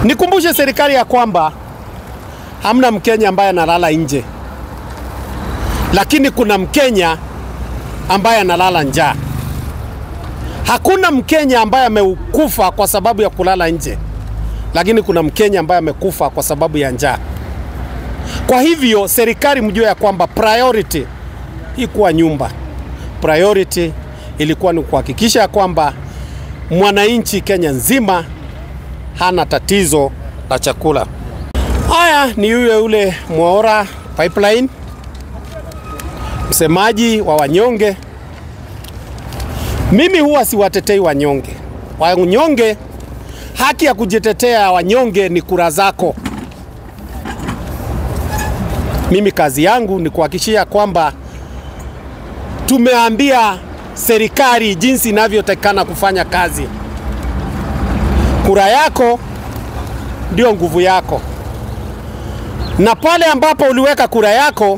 Nikumbushe serikali ya kwamba hamna Mkenya ambaye analala nje, lakini kuna Mkenya ambaye analala njaa. Hakuna Mkenya ambaye amekufa kwa sababu ya kulala nje, lakini kuna Mkenya ambaye amekufa kwa sababu ya njaa. Kwa hivyo serikali mjue ya kwamba priority ikuwa nyumba, priority ilikuwa ni kuhakikisha ya kwamba mwananchi Kenya nzima hana tatizo la chakula. Haya ni yule yule Mwaora Pipeline, msemaji wa wanyonge. Mimi huwa siwatetei wanyonge. Wanyonge, haki ya kujitetea wanyonge ni kura zako. Mimi kazi yangu ni kuhakikishia kwamba tumeambia serikali jinsi inavyotakikana kufanya kazi. Kura yako ndio nguvu yako, na pale ambapo uliweka kura yako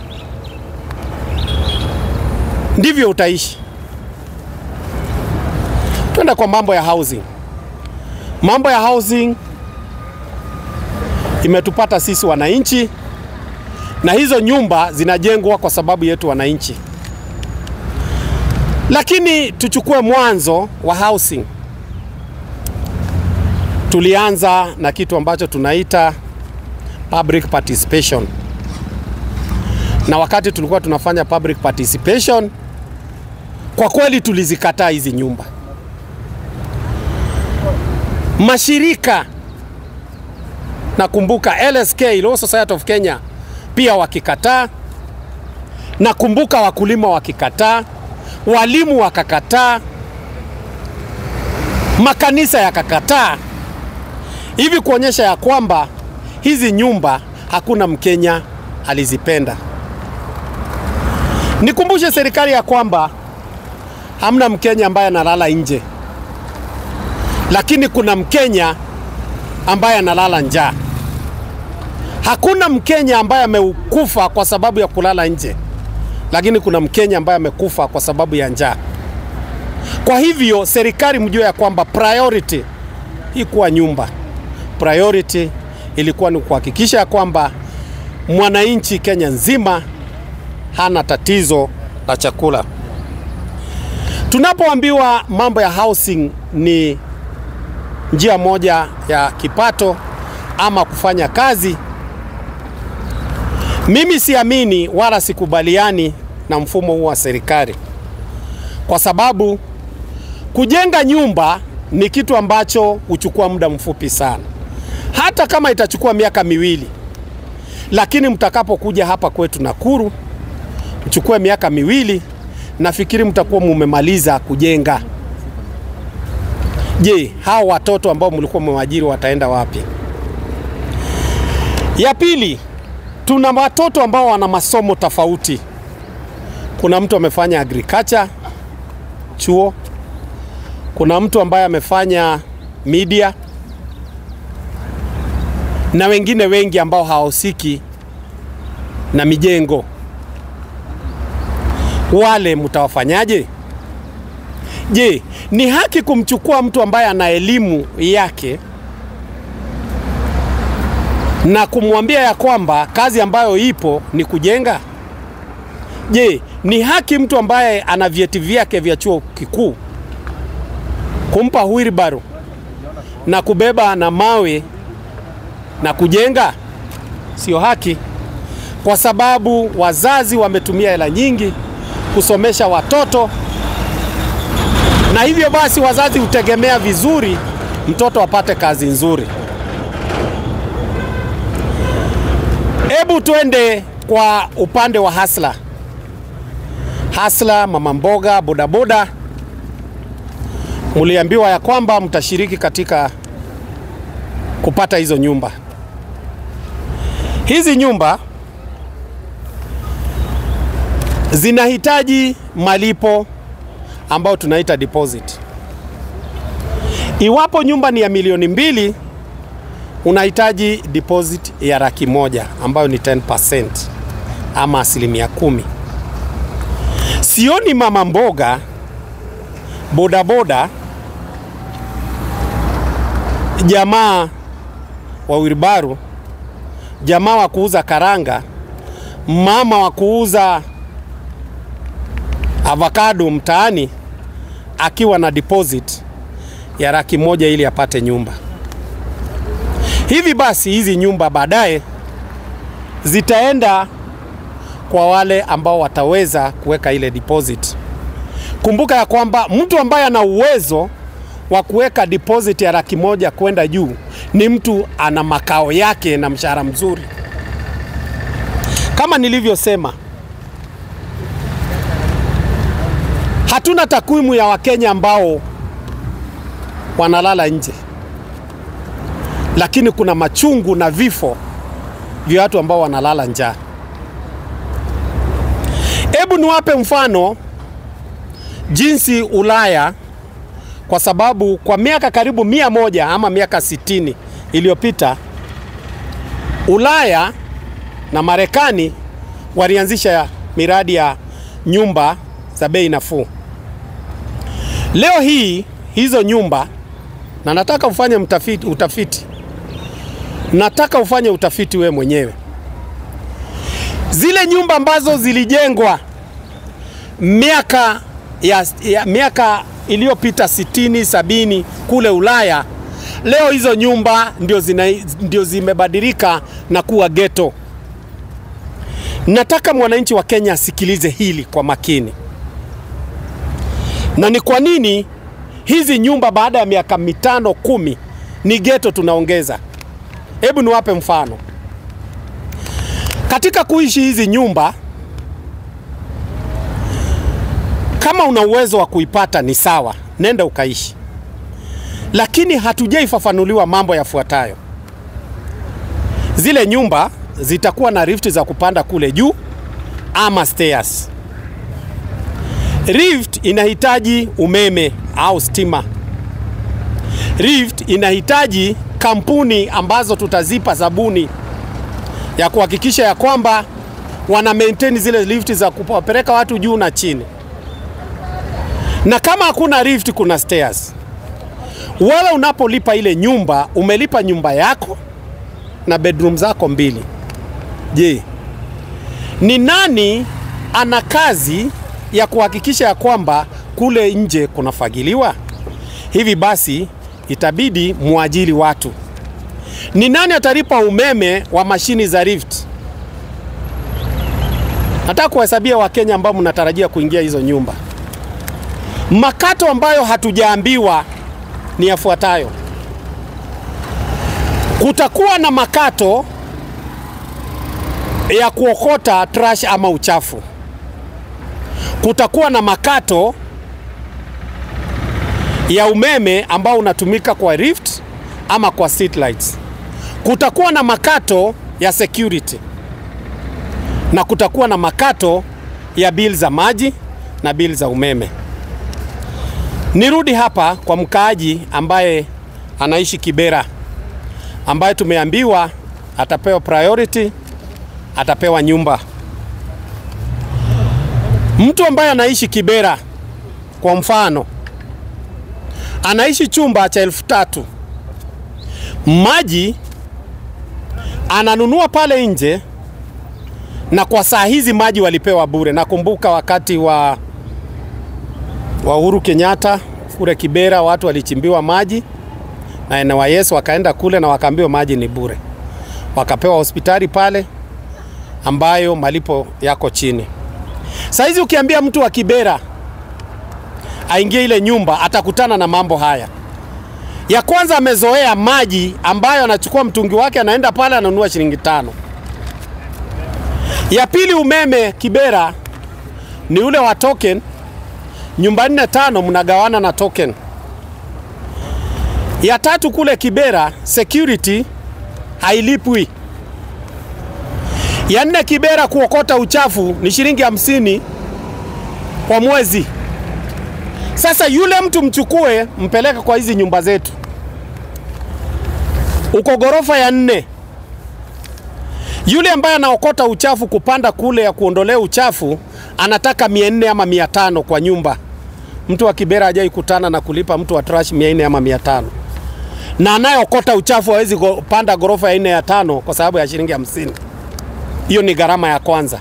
ndivyo utaishi. Twenda kwa mambo ya housing. Mambo ya housing imetupata sisi wananchi, na hizo nyumba zinajengwa kwa sababu yetu wananchi. Lakini tuchukue mwanzo wa housing. Tulianza na kitu ambacho tunaita public participation, na wakati tulikuwa tunafanya public participation, kwa kweli tulizikataa hizi nyumba. Mashirika nakumbuka LSK, Law Society of Kenya, pia wakikataa. Nakumbuka wakulima wakikataa, walimu wakakataa, makanisa yakakataa, hivi kuonyesha ya kwamba hizi nyumba hakuna Mkenya alizipenda. Nikumbushe serikali ya kwamba hamna Mkenya ambaye analala nje, lakini kuna Mkenya ambaye analala njaa. Hakuna Mkenya ambaye amekufa kwa sababu ya kulala nje, lakini kuna Mkenya ambaye amekufa kwa sababu ya njaa. Kwa hivyo serikali mjue ya kwamba priority ikuwa nyumba, priority ilikuwa ni kuhakikisha ya kwamba mwananchi Kenya nzima hana tatizo la chakula. Tunapoambiwa mambo ya housing ni njia moja ya kipato ama kufanya kazi, mimi siamini wala sikubaliani na mfumo huu wa serikali, kwa sababu kujenga nyumba ni kitu ambacho huchukua muda mfupi sana, hata kama itachukua miaka miwili, lakini mtakapokuja hapa kwetu Nakuru mchukue miaka miwili, nafikiri mtakuwa mumemaliza kujenga. Je, hao watoto ambao mlikuwa mmewajiri wataenda wapi? Ya pili, tuna watoto ambao wana masomo tofauti. Kuna mtu amefanya agriculture chuo, kuna mtu ambaye amefanya media na wengine wengi ambao hawahusiki na mijengo. Wale mtawafanyaje? Je, ni haki kumchukua mtu ambaye ana elimu yake na kumwambia ya kwamba kazi ambayo ipo ni kujenga? Je, ni haki mtu ambaye ana vyeti vyake vya chuo kikuu kumpa wheelbarrow na kubeba na mawe na kujenga? Sio haki, kwa sababu wazazi wametumia hela nyingi kusomesha watoto na hivyo basi wazazi hutegemea vizuri mtoto apate kazi nzuri. Hebu twende kwa upande wa hasla hasla, mama mboga, bodaboda. Muliambiwa ya kwamba mtashiriki katika kupata hizo nyumba. Hizi nyumba zinahitaji malipo ambao tunaita deposit. Iwapo nyumba ni ya milioni mbili, unahitaji deposit ya laki moja ambayo ni 10% ama asilimia kumi. Sioni mama mboga, bodaboda, jamaa wa wilbaru, jamaa wa kuuza karanga, mama wa kuuza avocado mtaani akiwa na deposit ya laki moja ili apate nyumba. Hivi basi hizi nyumba baadaye zitaenda kwa wale ambao wataweza kuweka ile deposit. Kumbuka ya kwamba mtu ambaye ana uwezo wa kuweka deposit ya laki moja kwenda juu ni mtu ana makao yake na mshahara mzuri. Kama nilivyosema, hatuna takwimu ya Wakenya ambao wanalala nje, lakini kuna machungu na vifo vya watu ambao wanalala njaa. Hebu niwape mfano jinsi Ulaya, kwa sababu kwa miaka karibu mia moja ama miaka sitini iliyopita Ulaya na Marekani walianzisha miradi ya nyumba za bei nafuu. Leo hii hizo nyumba, na nataka ufanye mtafiti, utafiti, nataka ufanye utafiti we mwenyewe. Zile nyumba ambazo zilijengwa miaka ya, ya miaka iliyopita sitini sabini kule Ulaya, leo hizo nyumba ndio, zina, ndio zimebadilika na kuwa geto. Nataka mwananchi wa Kenya asikilize hili kwa makini, na ni kwa nini hizi nyumba baada ya miaka mitano kumi ni geto tunaongeza. Hebu niwape mfano. Katika kuishi hizi nyumba, kama una uwezo wa kuipata ni sawa, nenda ukaishi, lakini hatujaifafanuliwa mambo yafuatayo. Zile nyumba zitakuwa na rift za kupanda kule juu ama stairs. Rift inahitaji umeme au stima. Rift inahitaji kampuni ambazo tutazipa zabuni ya kuhakikisha ya kwamba wana maintain zile lift za kupeleka watu juu na chini, na kama hakuna lift, kuna stairs. Wewe unapolipa ile nyumba, umelipa nyumba yako na bedroom zako mbili. Je, ni nani ana kazi ya kuhakikisha ya kwamba kule nje kunafagiliwa? Hivi basi itabidi muajiri watu. Ni nani atalipa umeme wa mashini za Rift? Nataka kuhesabia Wakenya ambao mnatarajia kuingia hizo nyumba. Makato ambayo hatujaambiwa ni yafuatayo: kutakuwa na makato ya kuokota trash ama uchafu. Kutakuwa na makato ya umeme ambao unatumika kwa Rift ama kwa street lights. Kutakuwa na makato ya security na kutakuwa na makato ya bill za maji na bill za umeme. Nirudi hapa kwa mkaaji ambaye anaishi Kibera, ambaye tumeambiwa atapewa priority, atapewa nyumba. Mtu ambaye anaishi Kibera kwa mfano, anaishi chumba cha elfu tatu maji ananunua pale nje, na kwa saa hizi maji walipewa bure. Nakumbuka wakati wa, wa Uhuru Kenyatta kule Kibera watu walichimbiwa maji na NYS wakaenda kule na wakaambiwa maji ni bure, wakapewa hospitali pale ambayo malipo yako chini. Saa hizi ukiambia mtu wa Kibera aingie ile nyumba atakutana na mambo haya. Ya kwanza amezoea maji ambayo anachukua mtungi wake anaenda pale ananunua shilingi tano. Ya pili umeme Kibera ni ule wa token, nyumba nne tano mnagawana na token. Ya tatu kule Kibera security hailipwi. Ya nne Kibera kuokota uchafu ni shilingi hamsini kwa mwezi. Sasa yule mtu mchukue mpeleke kwa hizi nyumba zetu, uko ghorofa ya nne. Yule ambaye anaokota uchafu kupanda kule ya kuondolea uchafu anataka mia nne ama mia tano kwa nyumba. Mtu wa Kibera hajai kutana na kulipa mtu wa trash mia nne ama mia tano na anayeokota uchafu hawezi go- panda ghorofa ya nne ya tano kwa sababu ya shilingi hamsini. Hiyo ni gharama ya kwanza.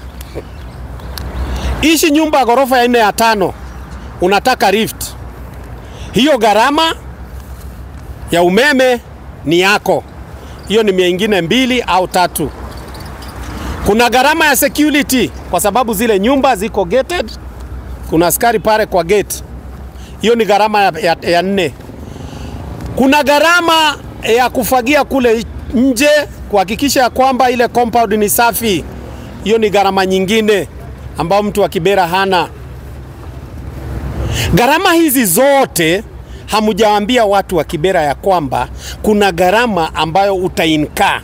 Ishi nyumba ya ghorofa ya nne ya tano, unataka lift, hiyo gharama ya umeme ni yako. Hiyo ni mia ingine mbili au tatu. Kuna gharama ya security kwa sababu zile nyumba ziko gated, kuna askari pale kwa gate. Hiyo ni gharama ya, ya, ya nne. Kuna gharama ya kufagia kule nje kuhakikisha ya kwamba ile compound ni safi. Hiyo ni gharama nyingine ambayo mtu wa Kibera hana. Gharama hizi zote hamujawaambia watu wa Kibera ya kwamba kuna gharama ambayo utainkaa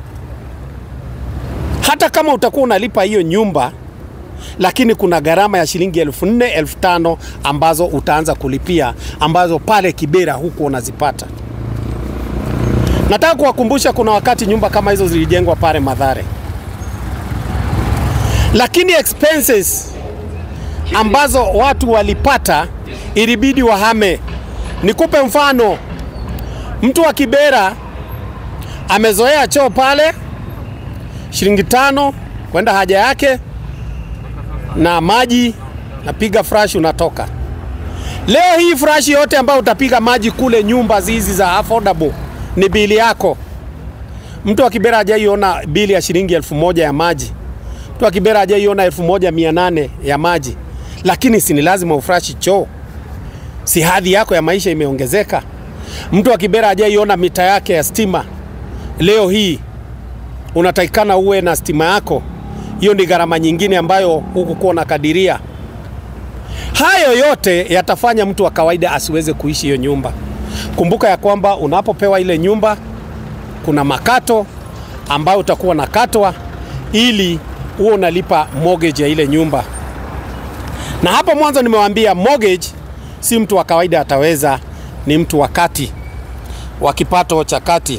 hata kama utakuwa unalipa hiyo nyumba, lakini kuna gharama ya shilingi elfu nne elfu tano ambazo utaanza kulipia, ambazo pale Kibera huku unazipata. Nataka kuwakumbusha, kuna wakati nyumba kama hizo zilijengwa pale Madhare, lakini expenses ambazo watu walipata ilibidi wahame. Nikupe mfano, mtu wa Kibera amezoea choo pale shilingi tano kwenda haja yake na maji, napiga fresh, unatoka. Leo hii fresh yote ambayo utapiga maji kule nyumba hizi za affordable ni bili yako. Mtu wa Kibera hajaiona bili ya shilingi elfu moja ya maji. Mtu wa Kibera hajaiona elfu moja mia nane ya maji, lakini si ni lazima ufresh choo? Si hadhi yako ya maisha imeongezeka? Mtu wa Kibera hajaiona mita yake ya stima, leo hii unatakikana uwe na stima yako. Hiyo ni gharama nyingine ambayo hukukuwa unakadiria. Hayo yote yatafanya mtu wa kawaida asiweze kuishi hiyo nyumba. Kumbuka ya kwamba unapopewa ile nyumba kuna makato ambayo utakuwa nakatwa ili huo unalipa mortgage ya ile nyumba. Na hapo mwanzo nimewaambia mortgage si mtu wa kawaida ataweza, ni mtu wa kati wa kipato cha kati.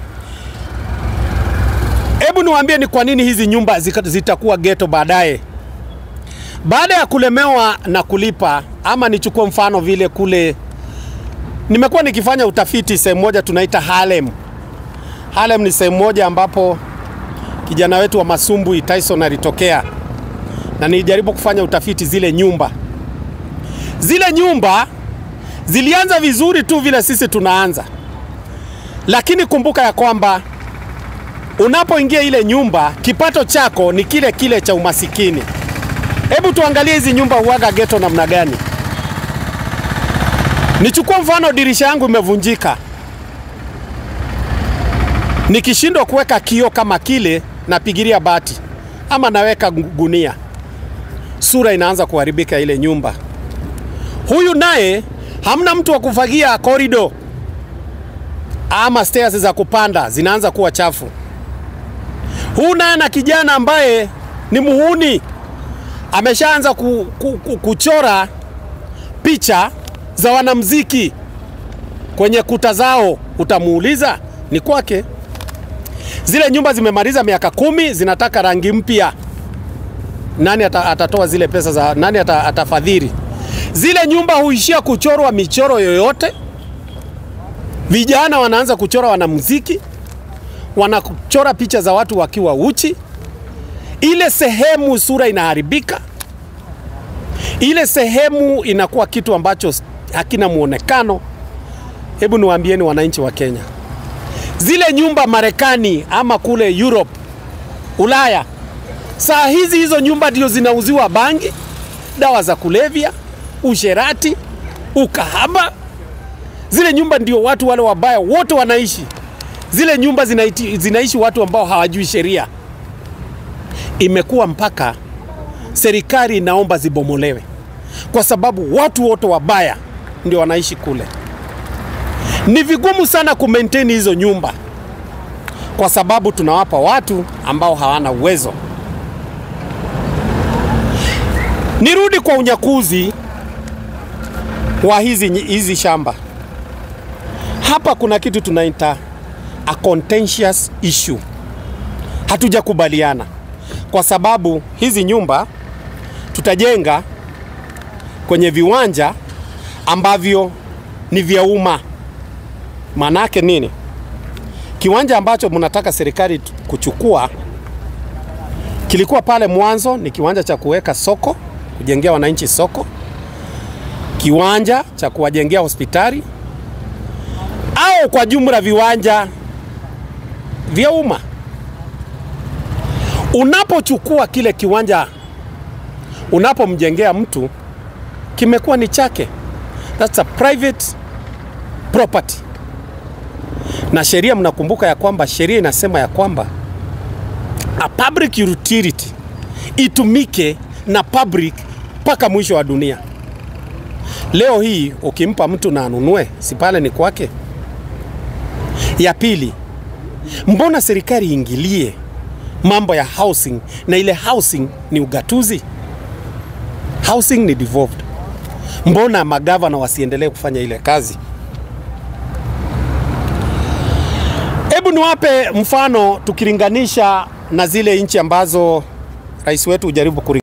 Hebu niwaambie ni kwa nini hizi nyumba zika- zitakuwa ghetto baadaye. Baada ya kulemewa na kulipa, ama nichukue mfano vile kule, nimekuwa nikifanya utafiti sehemu moja tunaita Harlem. Harlem ni sehemu moja ambapo kijana wetu wa Masumbwi Tyson alitokea, na nilijaribu kufanya utafiti zile nyumba. Zile nyumba zilianza vizuri tu vile sisi tunaanza, lakini kumbuka ya kwamba unapoingia ile nyumba kipato chako ni kile kile cha umasikini. Hebu tuangalie hizi nyumba huaga ghetto namna gani. Nichukue mfano, dirisha yangu imevunjika, nikishindwa kuweka kioo kama kile, napigilia bati ama naweka gu- gunia, sura inaanza kuharibika ile nyumba. Huyu naye hamna mtu wa kufagia korido ama stairs za kupanda zinaanza kuwa chafu. Huu naye na kijana ambaye ni muhuni ameshaanza ku, ku, ku, kuchora picha za wanamziki kwenye kuta zao, utamuuliza ni kwake. Zile nyumba zimemaliza miaka kumi, zinataka rangi mpya. Nani ata, atatoa zile pesa za nani ata, atafadhili? Zile nyumba huishia kuchorwa michoro yoyote. Vijana wanaanza kuchora wanamuziki, wanachora picha za watu wakiwa uchi. Ile sehemu sura inaharibika, ile sehemu inakuwa kitu ambacho hakina muonekano. Hebu niwaambieni wananchi wa Kenya, zile nyumba Marekani ama kule Europe, Ulaya, saa hizi hizo nyumba ndio zinauziwa bangi, dawa za kulevya, usherati, ukahaba. Zile nyumba ndio watu wale wabaya wote wanaishi. Zile nyumba zinaiti, zinaishi watu ambao hawajui sheria. Imekuwa mpaka serikali inaomba zibomolewe kwa sababu watu wote wabaya ndio wanaishi kule. Ni vigumu sana ku maintain hizo nyumba kwa sababu tunawapa watu ambao hawana uwezo. Nirudi kwa unyakuzi wa hizi, hizi shamba. Hapa kuna kitu tunaita a contentious issue. Hatujakubaliana kwa sababu hizi nyumba tutajenga kwenye viwanja ambavyo ni vya umma. Maanake nini? Kiwanja ambacho mnataka serikali tu- kuchukua kilikuwa pale mwanzo, ni kiwanja cha kuweka soko, kujengea wananchi soko, kiwanja cha kuwajengea hospitali au kwa jumla viwanja vya umma. Unapochukua kile kiwanja unapomjengea mtu, kimekuwa ni chake, that's a private property. Na sheria, mnakumbuka ya kwamba sheria inasema ya kwamba a public utility itumike na public mpaka mwisho wa dunia. Leo hii ukimpa mtu na anunue, si pale ni kwake? Ya pili, mbona serikali iingilie mambo ya housing na ile housing ni ugatuzi? Housing ni devolved. Mbona magavana wasiendelee kufanya ile kazi? Hebu niwape mfano tukilinganisha na zile nchi ambazo rais wetu hujaribu kuri